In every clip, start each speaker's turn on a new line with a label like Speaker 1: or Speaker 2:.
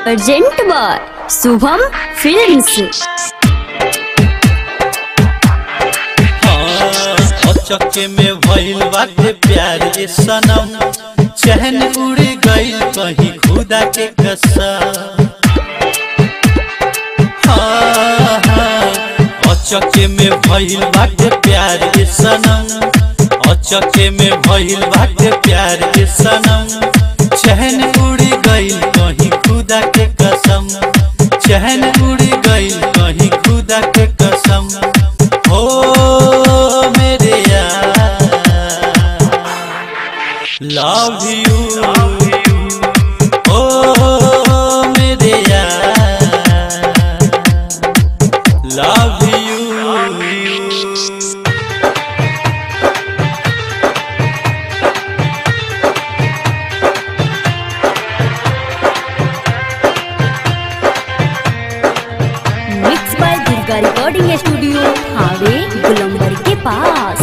Speaker 1: urgent बार Shubham films
Speaker 2: चक्के में भइल बाटे प्यार ये सनम चहन उड़ गइल कहीं खुदा के कसम हाँ, हाँ, अचक्के में भइल बाटे प्यार ये सनम अचक्के में भइल बाटे प्यार ये सनम चहन उड़ गइल कहीं खुदा के कसम चहन उड़ गइल कहीं खुदा के कसम हो मेरे यार लव यू ओ मेरे यार love you
Speaker 1: mix by Durga recording studio हावे गुलंबर के पास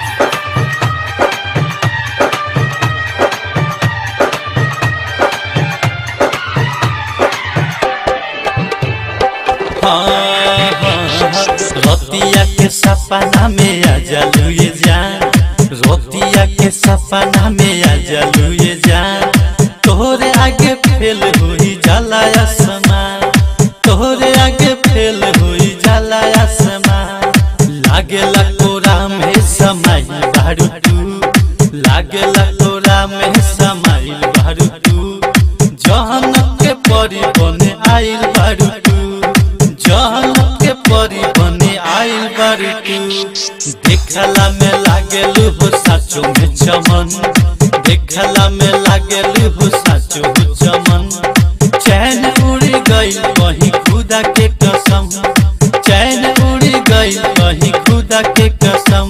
Speaker 2: हाँ, हाँ, रतिया के सपना में आ जालू ये जान रतिया के सपना में आ जालू ये जान तोहरे आगे फेल हुई जाला आसमान तोहरे आगे फेल हुई जाला आसमान लागेला कोरा में समाई बारू तू लागेला कोरा में समाई बारू तू जहन के परी बने आइल बारू तू जहन के परी बने आइल बारू तू देखला में लागेलू हो साचो में चमन देखला में लागेलू हो साचो हो चमन चैन उड़ गई कहीं खुदा के कसम चैन उड़ गई कहीं खुदा के कसम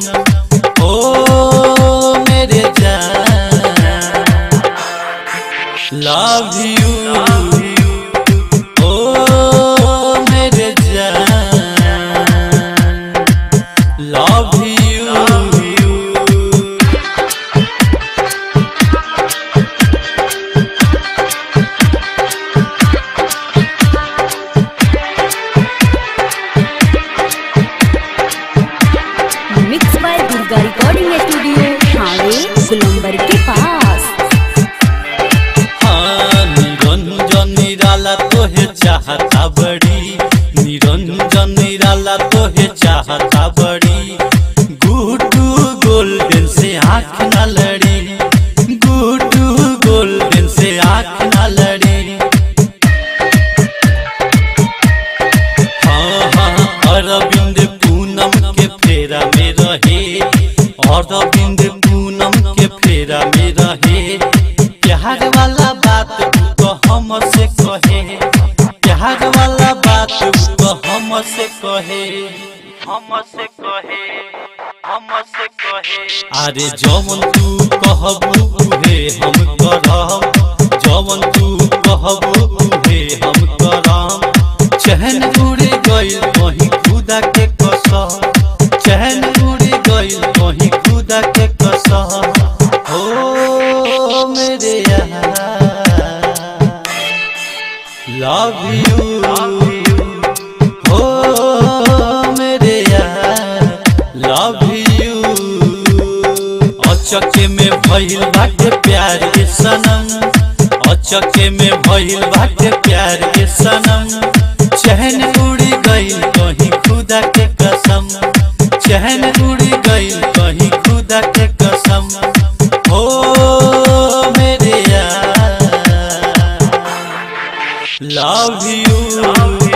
Speaker 2: ओ मेरे जान लव यू ओ मेरे जान love you
Speaker 1: mix by Durga recording studio हावे गुलंबर के पास
Speaker 2: हाँ, निरंजन निराला तोहे चाहता बड़ी निरंजन निराला तोहे चाहता बड़ी गुड्डू गोल्डन से आँख न लड़ी गुड्डू गोल्डन से आँख न लड़ी हाँ हाँ अरविंद पूनम के फेरा में रहे अरविंद पूनम के फेरा में रहे प्यार वाला बात तो हम से कहे प्यार वाला बात तो हम से कहे हम से कहे हम से कहे अरे जवन तू कहबू उहे हम करब जवन तू कहबू उहे हम करब चहन उड़ गइल कहीं खुदा के कसम चहन उड़ गइल कहीं खुदा के कसम हो मेरे यार लव यू हो मेरे यार लव यू अचके में भइल बाटे प्यार के सनम अचके में भइल बाटे प्यार के सनम चहन उड़ गइल कहीं खुदा के कसम चहन उड़ गइल कहीं खुदा के कसम हो मेरे यार लव यू